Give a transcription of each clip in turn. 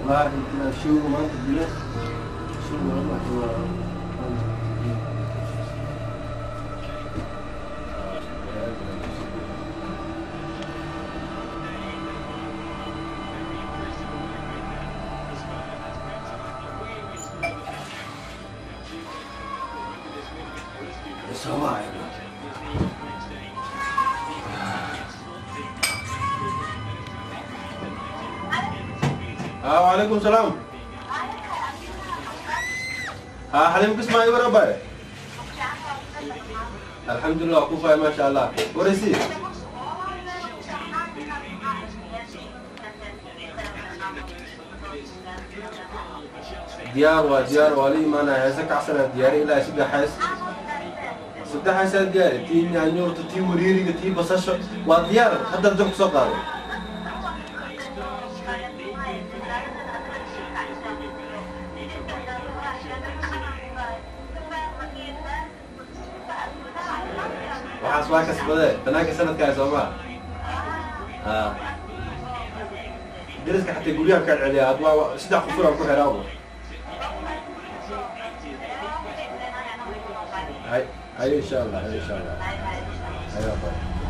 والله شو ما تقول شو والله هو بس هو عيب. اه وعليكم السلام ها حليم قسم ايوه ربا الحمد لله كوفا ما شاء الله ورسي ديار وديار ولي ما انا عايزك عسل دياري لا سيدي حاس سيدي حاس دياري تي نيور تي وريري تي بصش وديار حتى بدك سوق waxaas waa kasbade tanaanka sanadkaa soomaa ha dariska xataa guryaha kaa celiya ad waa saddex qufur aan ku xiraabo hay hayo insha allah hayo insha allah hayo aqoon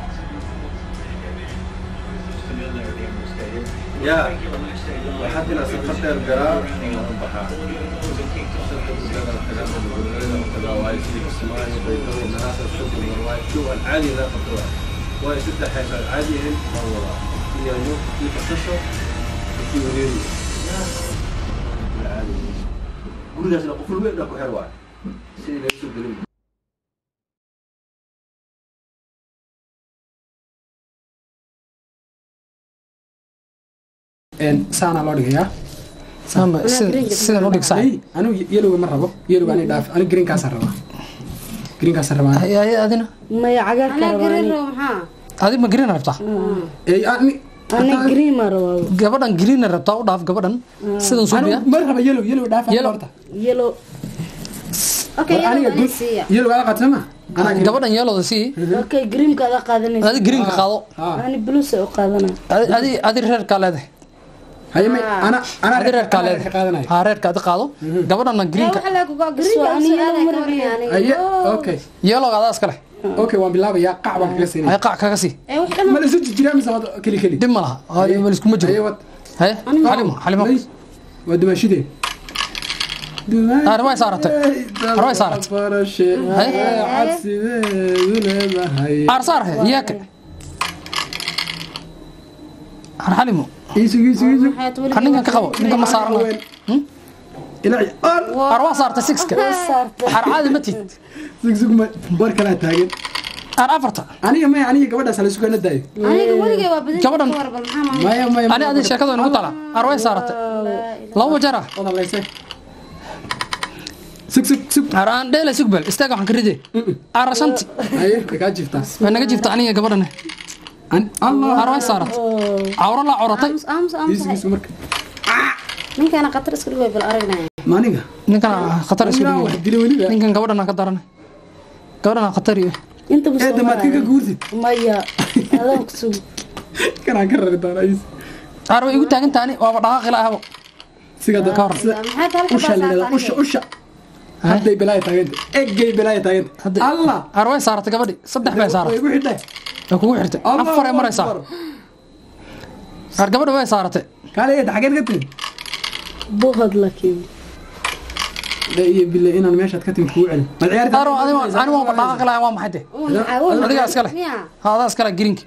ya waxaad inaa safarteer garaa baxaa العادي لا خطوة واي ستة حيث العادي هن مرورة في يوم في تصشر في وريري العادي قول لي أسنا قفل وين لكو حلوة سيدي لا يسوق دليل saanaa loo dhigayaa Sama, sida- sidan u dhigsaay Ay, anigu yelowga ma rabo yelowga ani dhaaf anigu greenkaasaan rabaa greenkaasaan rabaa Ay, ay, adina maya cagaarka anaa rabaa garin ani. rabo maxaa adi ma green rabtaa Ay, ani ani green ma rabaa gabadhan green rabtaa u dhaaf gabadhan sidan suubiya anigu ma raba yellow yellow dhaaf aniga Yellow. horta yellow okay War aniga yellow gun- siiya yellow ala qaata ma anaa green gabadhan yelowda sii okay greenka ada qaadanaysa adi greenka qaado Ah. ani blues u qaadana Adi- adi adi reerkaa leedahay haye may ana ana adi reerkaa ana leedahay qaadanaya haa reerka adi qaado gabadhanna greenka waxa la kuga garin So, ani yellow ma rabi. haye okay yelowga adaa iska leh okay waan bilaabayaa qac baan kaga ay siinaya qac kaga sii ee wax dhan ma la isu jiraa mise waad keli keli dib ma laha Ay, ma liskuma haye jiro wad haye xalimo xalimo Lay. waa dumaashidee Ah, way saaratay. Way saaratay. barashe Haye. cabsideedu leedahay arsaar he iyaaka har xalimo iisug iisug iisug har ninkan ka qabo ninkan ma saarana ilaaci al har waa saartay sixka har caadi ma tid sug sug ma war kalaa taagan har afarta aniga maya aniga gabadhaas hala sugana daayo aniga weligay waa badan Gabadhan- ka warban maxaa maamul maya maya ani adi sheekada inagu tala har way saaratay laba jeer ah odaleyse sug sug sug har aan dheela sugbel istaag waxaan ka ride ar shanti haye way kaa jiftaa way naga jifta aniga gabadhan An- allah har way saaratay cawro la cawratay aamus aamus aamus iisug iisug marka ninkaana khatar iska dhigay bal aragnaya ma aniga ninkan khatar isku Aniga wax dhigay dila weliba ninkan gabadhan ka daran gabadhan khatar iyo inta bu ee damaadka ka guursid maya adaan ku sug kanaan ka rari doonaa iis har way igu taagan taani waaba dhaqaaqi laahabo sigada Ka hor. maxay tahay halka usha la yidhahdaa usha usha hadday bilaaya taaganta eggay bilaaya taaganta Hadda- allah har way saaratay gabadhi saddex bay way saaratay igu xidhay way kugu xirtay Allahu afar ay maraysaa Akbar. har gabadha way saaratay kaale eed xageed ka timid buhad laakiin iyo bile inaan meeshaad ka timid kugu celin mad ciyaarta aro adiga ani waa dhaqaaqi lahaa waa maxay de adigaa iska leh miya ha adaa iska leh greenki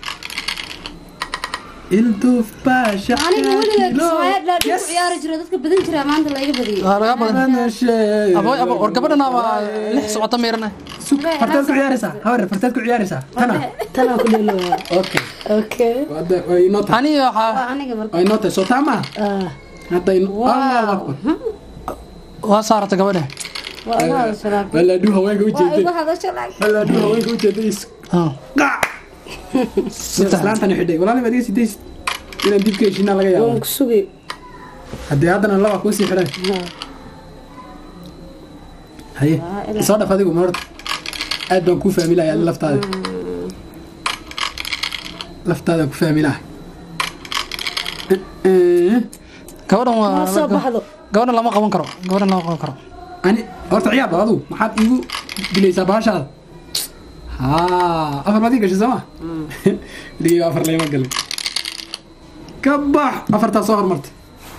ilduuf baasha aniga weligay kismaayo dhaadhi ku ciyaari jiro dadka badan jira maanta la iga badiyay waa laga badan abo abo war gabadhana waa lix socota meerana farteed ku ciyaaraysaa habar farteed ku ciyaaraysaa tana tanaa ku dhelowaa okay okay Hadda way inoo tahay ani waxaa waa aniga marka way inoo tahay soo taa maaha ah hadda in- allahu akbar waa saaratay gabadha waa iga hadasho laakiin balaadhu haweenka u waa iga jeeday hadasho laakiin balaadhu haweenka u jeeday is Ah, qac islaantana xidhay walaali baad iga sidays inaan dib ka heshinaa laga waan yaabo ku sugi haddii haddana laba kuusii xidhay haye soo dhaf adigu ma horta aad baan kuu fahmi lahay adi laftaada laftaada ku fahmi lahay gabadhan ma waa soo baxdo gabadhan lama qaban karo gabadhan lama qaban karo ani horta ciyaar bal adigu maxaad iigu dilaysaa bahashaada haa afar baad ii gashay sooma ligii afar layma galay ka bax afartaa soo hormartay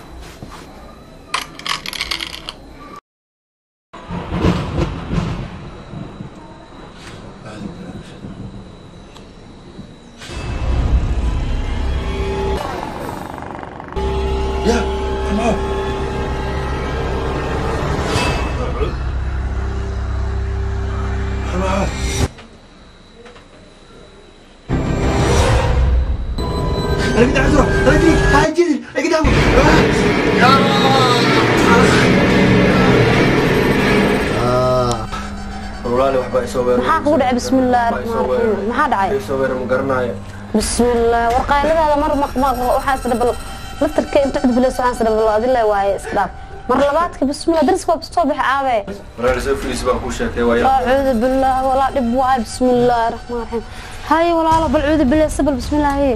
يا حماد حماد انا قد اعذره انا ادري هاي جدي قدامه walaali waxbaa isoo weerar maxaa kugu dhacay bismillaahi raxmaani raxiim maxaa dhacay isoo weerar ma garanayo bismillaah warqayladaada mar maqmaq waxaa is dhabal laftarka inta cudbilayso waxaa is dhabal adila waaye isdhaaf mar labaadka bismillah dariska waa soo bixi aabe walaali soo filis baan kuu sheekay waa acuudu billah walaa dhib waaye bismillaahi raxmaani raxiim haye walaalo bal cuudu billah sabal bismillaahi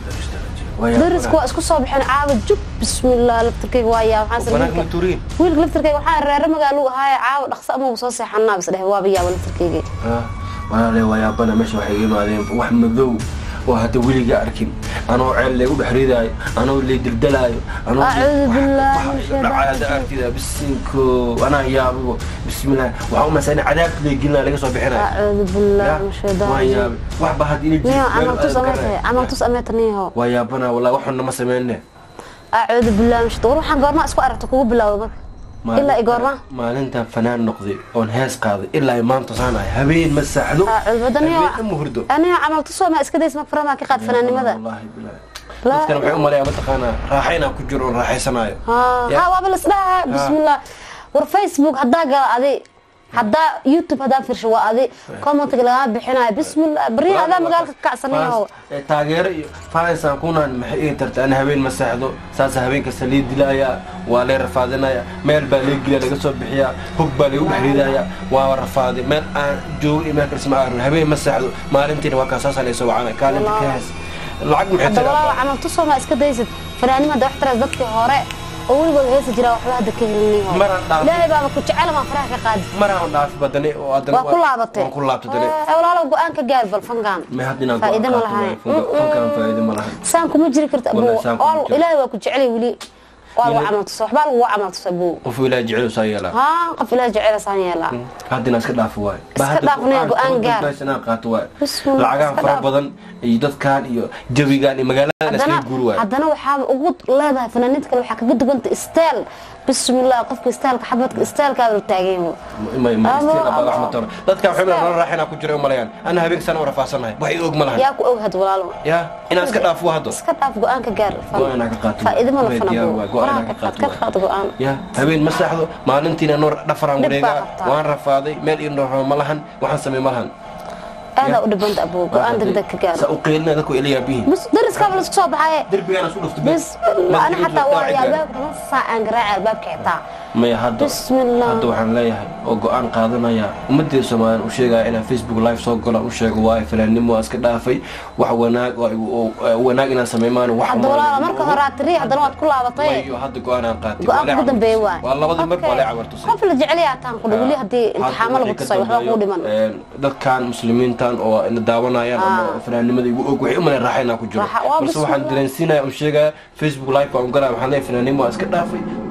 dariska waa isku soo bixeen caawa jub bismillah laftarkayga waa yaa waxaa wanaag ma is tuuriin wiilka laftarkayga waxaa reere magaaluu ahaaye caawa dhaqso ama soo seexanaa bis dheh waaba yaaba laftarkayga walaale waa yaabana meesha waxay iga imaadeen wax madow oo hadda weliga arkin anoo ceel laygu dhex ridaayo anoo lay dildalaayo anoo Acuudu billaahi min shaytaani dhacada artida bisinko anaa yaabo bismillah waxaa u masana cadaabta lay gelinaa laga soo bixinayo acuudu billah min shaytaan waa yaabe waxba had ila niyo jiif camal tus ameeta camal tus ameeta niyo waa yaabana wallahi waxuna ma sameyne acuudu billah min shaytaan war waxaan goorma isku aragto kugu bilowda marka ilaa i goorma maalintan fanaan noqday oon hees qaaday ilaa ay maanta saan ahay habeen ma saxdo acuudu badda niyo habeen ma hurdo aniyo camal tusoo ma iska days ma faramaa ka qaad fanaanimada wallahi billahi dadkan waxay u maleeyaa mataqaanaa raaxa inaan ku jiro oon raaxaysanayo Ya. ha waaba lasdhaha bismillah war facebook haddaa gala adi haddaa youtube haddaa firsho waa adi commentiga lagaa bixinayo bismillah bari adaa magaalka ka kacsanayo Fans- eh, taageero iyo fansaan kunaan maxay ii tarta ana habeen ma seexdo saasa habeen kasta lii dilaaya waa lay rafaadinaya meel baa lee geliya laga soo bixiya hog baa lagu dhex ridaya waa rafaaday meel aan joogo iyo meel kale isma aarin habeen ma seexdo maalintiina waa kaa saasa laysoo wacana kaalinta ka hees lacag maxay hadda walaal tiraa camal tusoo ma iska daysid fanaanimada wax tiraas dadkii hore oo weligood heesi jiraa waxba hadda ka helinayo Maraan dhaafay. ilaahay baaba ku jecel maa faraha ka qaadi maraan dhaafi badane oo haddana waa ku laabatay waan ku laabtay dane Eh, walaalow go-aan ka gaar bal fangaan ma haddii inaan faa'iido ma go'aan qaato lahayn waayo. Funka- funkaan faa'iido ma lahayn saan kuma jiri karta Wallahi abuu saan kuma oo jiro. ilaahay waa ku jecelay weli waa lagu camal tusa waxbaa lagu camal tusa abuu qof ilaahay jecel saa yeelaa haa qof ilaahay jecel saan yeelaa haddina iska dhaafo waayo Iska dhaafnaya, go'aan gaar. inaan qaato waayo Bismillah, lacagahan iska fara dhaaf. badan iyo dadkan iyo jawigan iyo magaaladan haddana iskaga guuri waayo haddana waxaaba ugu leedahay fanaaniinta kale waxaa kaga duganta style bismillah qofka styleka xabadka stylekaada la taagan yaho may ma Amo, istiin abaa amo. axmed toro dadkan waxay nala raaxinaa ku jira umalayaan ana habeenkasaan u rafaasanahay wax i og ma lahan yaa ku oghad walaalo ya inaan iska dhaafo haddo iska dhaaf go-aan ka gaar Go'aan ka qaato. faa'iido ma la Way fana diyaar buu waay, go'aan Faraha ka ka qaato qaad ka waay. qaad go-aan ya habeen ma saxdo maalintiina noor dhafaraan Dhib baa wareegaa qabtaa. waan rafaaday meel ii noorama ma lahan waxaan samey ma lahan aadaa u dhibanta abuu go-aan degdeg ka gaar sa u qeylina dadku ila yaabihiin bas dariskaaba laisku soo baxaye derbigaan isu dhufto bas ana xataa waa albaabka lama saacaan garaaca albaabka xitaa maya hadda Bismillah. hadda waxaan leeyahay oo go-aan qaadanaya ummaddeeda soomaaliyan u sheegaya inaan facebook live soo galo u sheego waayo fanaannimo waa iska dhaafay wax wanaag oo igu- oo- oo wanaag inaan samaymaan wax hadda walaala marka hore aad tiri haddana waad ku laabatay mayo hadda go-aanaan qaatay go-aan Waa ugu lee dambeeye cabar- waay waa labadii mar waa lee cabar tusay qof la jecel yaa taan kudha weli haddii imtixaamo lagu tusay waxba kuu dhiman dadkan muslimiintan oo ina daawanayaan ama fanaanimada igu og waxay u maleen raaxa inaan ku jiro Raaxa, waa balse waxaan bismillah. dareensiinaya un sheegaya facebook live baan galaya waxaan leeyahay fanaanimo waa iska dhaafay